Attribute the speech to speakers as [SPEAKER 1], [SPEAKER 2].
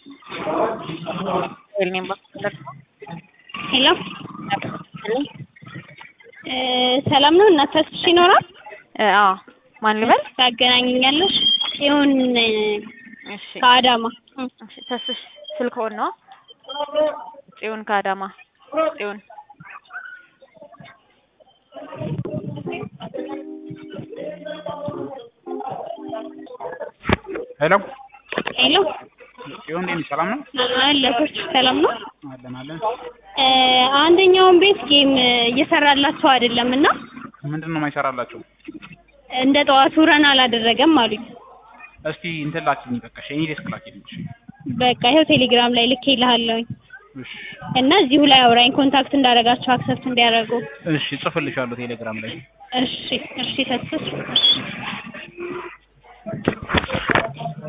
[SPEAKER 1] el name of the
[SPEAKER 2] ሄሎ ሰላም ነው። እናት ተስፍሽ ይኖራል?
[SPEAKER 1] አዎ ማን ልበል?
[SPEAKER 2] ታገናኝኛለሽ? ጽዮን
[SPEAKER 1] እሺ
[SPEAKER 2] ከአዳማ
[SPEAKER 1] እሺ ተስፍሽ ስልክዎን ነው? ጽዮን ከአዳማ ጽዮን
[SPEAKER 3] ሄሎ
[SPEAKER 2] ሄሎ
[SPEAKER 3] ጽዮን እንዴት ነሽ? ሰላም ነው?
[SPEAKER 2] አለቶች ሰላም ነው።
[SPEAKER 3] አለን አለን።
[SPEAKER 2] አንደኛውን ቤት ጌም እየሰራላቸው አይደለም እና
[SPEAKER 3] ምንድን ነው የማይሰራላቸው?
[SPEAKER 2] እንደ ጠዋቱ ረን አላደረገም አሉኝ።
[SPEAKER 3] እስቲ እንትን ላኪልኝ በቃ እኔ ዴስክ ላኪልኝ። እሺ
[SPEAKER 2] በቃ ይኸው ቴሌግራም ላይ ልኬ ይልሃለሁኝ
[SPEAKER 3] እሺ
[SPEAKER 2] እና እዚሁ ላይ አውራኝ ኮንታክት እንዳደረጋቸው አክሰፕት እንዲያደርጉ።
[SPEAKER 3] እሺ ጽፍልሻለሁ ቴሌግራም ላይ
[SPEAKER 2] እሺ እሺ ተስፍሽ